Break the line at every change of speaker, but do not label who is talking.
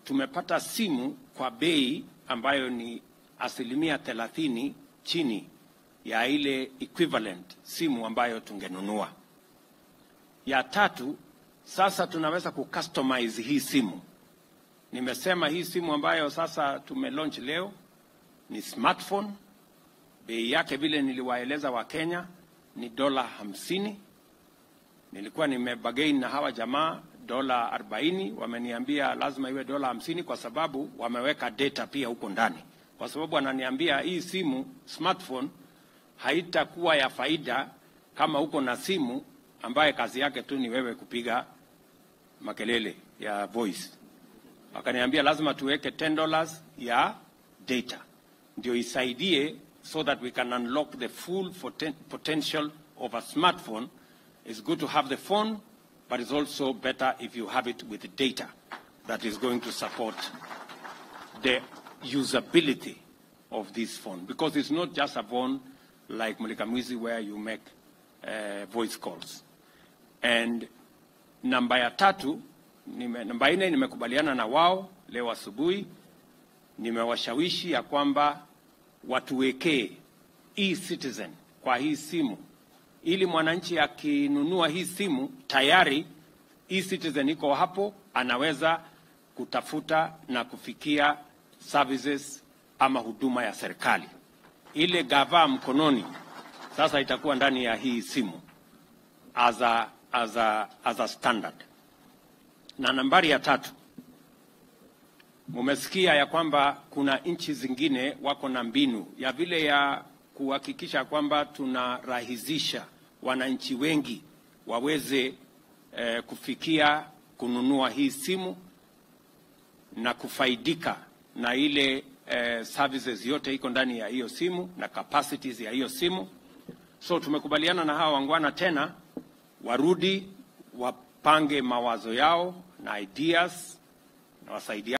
tumepata simu kwa bei ambayo ni asilimia thelathini chini ya ile equivalent simu ambayo tungenunua. Ya tatu, sasa tunaweza kucustomize hii simu. Nimesema hii simu ambayo sasa tumelaunch leo ni smartphone. Bei yake vile niliwaeleza Wakenya ni dola hamsini. Nilikuwa nimebagain na hawa jamaa dola 40, wameniambia lazima iwe dola hamsini kwa sababu wameweka data pia huko ndani, kwa sababu wananiambia hii simu smartphone haitakuwa ya faida kama uko na simu ambaye kazi yake tu ni wewe kupiga makelele ya voice. Wakaniambia lazima tuweke 10 dollars ya data ndio isaidie so that we can unlock the full poten- potential of a smartphone. It's good to have the phone, but it's also better if you have it with the data that is going to support the usability of this phone because it's not just a phone like Mulikamwizi where you make uh, voice calls. And namba ya tatu, nime, namba nne nimekubaliana na wao leo asubuhi, nimewashawishi ya kwamba watuwekee e-citizen kwa hii simu ili mwananchi akinunua hii simu tayari e-citizen iko hapo, anaweza kutafuta na kufikia services ama huduma ya serikali. Ile gava mkononi sasa itakuwa ndani ya hii simu as a, as a, as a standard. Na nambari ya tatu, mumesikia ya kwamba kuna nchi zingine wako na mbinu ya vile ya kuhakikisha kwamba tunarahisisha wananchi wengi waweze eh, kufikia kununua hii simu na kufaidika na ile eh, services yote iko ndani ya hiyo simu na capacities ya hiyo simu. So tumekubaliana na hawa wangwana tena warudi wapange mawazo yao na ideas na wasaidia